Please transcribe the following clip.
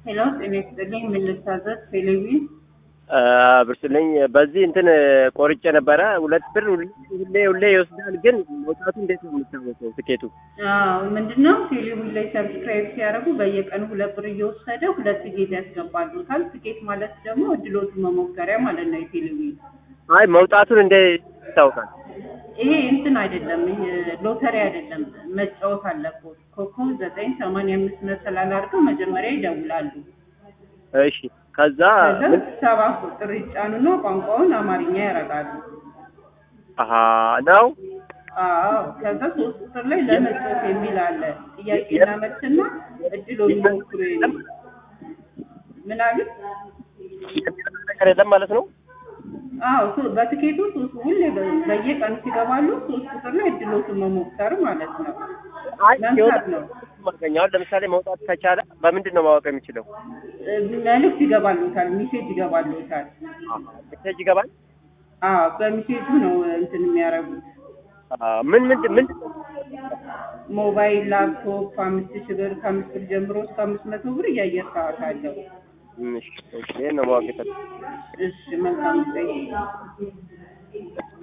ሄሎ ጤና ይስጥልኝ። ምን ልታዘዝ? ቴሌቪዥን ብርስልኝ በዚህ እንትን ቆርጬ ነበረ ሁለት ብር ሁሌ ሁሌ ይወስዳል። ግን መውጣቱ እንዴት ነው የሚታወቀው? ትኬቱ አዎ ምንድን ነው ቴሌቪዥን ላይ ሰብስክራይብ ሲያደርጉ በየቀኑ ሁለት ብር እየወሰደ ሁለት ቲኬት ያስገባሉታል። ትኬት ማለት ደግሞ እድሎቱ መሞከሪያ ማለት ነው። የቴሌቪዥን አይ መውጣቱን እንዴ ይታወቃል? ይሄ እንትን አይደለም፣ ይሄ ሎተሪ አይደለም። መጫወት አለብዎት። ኮከብ ዘጠኝ ሰማንያ አምስት መሰላል አድርገው መጀመሪያ ይደውላሉ። እሺ ከዛ ከዛ ሰባ ቁጥር ይጫኑና ቋንቋውን አማርኛ ያደርጋሉ። አሀ ነው አዎ ከዛ ሶስት ቁጥር ላይ ለመጫወት የሚል አለ። ጥያቄና መልስና እድሎን ይሞክሩ የሚል ምን አሉት? ነገር የለም ማለት ነው። አዎ ሶ- በትኬቱ ሶስት ሁሌ በ- በየቀኑ ሲገባሉ ሶስት ቁጥር ላይ እድሎትን መሞከር ማለት ነው። አይ መምታት ነው። ማገኛው ለምሳሌ መውጣት ከቻለ በምንድን ነው ማወቅ የሚችለው? እ፣ መልዕክት ይገባሉታል፣ ሚሴጅ ይገባሉታል። ሜሴጅ ይገባል። አዎ በሚሴጁ ነው እንትን የሚያደርጉት። አ፣ ምን ምንድን ምንድን ነው? ሞባይል፣ ላፕቶፕ አምስት ሺህ ብር ከአምስት ብር ጀምሮ እስከ አምስት መቶ ብር የአየር ሰዓት አለው። እሺ፣ እሺ፣ ይሄን ነው ማወቅ የፈለኩት። እሺ መልካም ጊዜ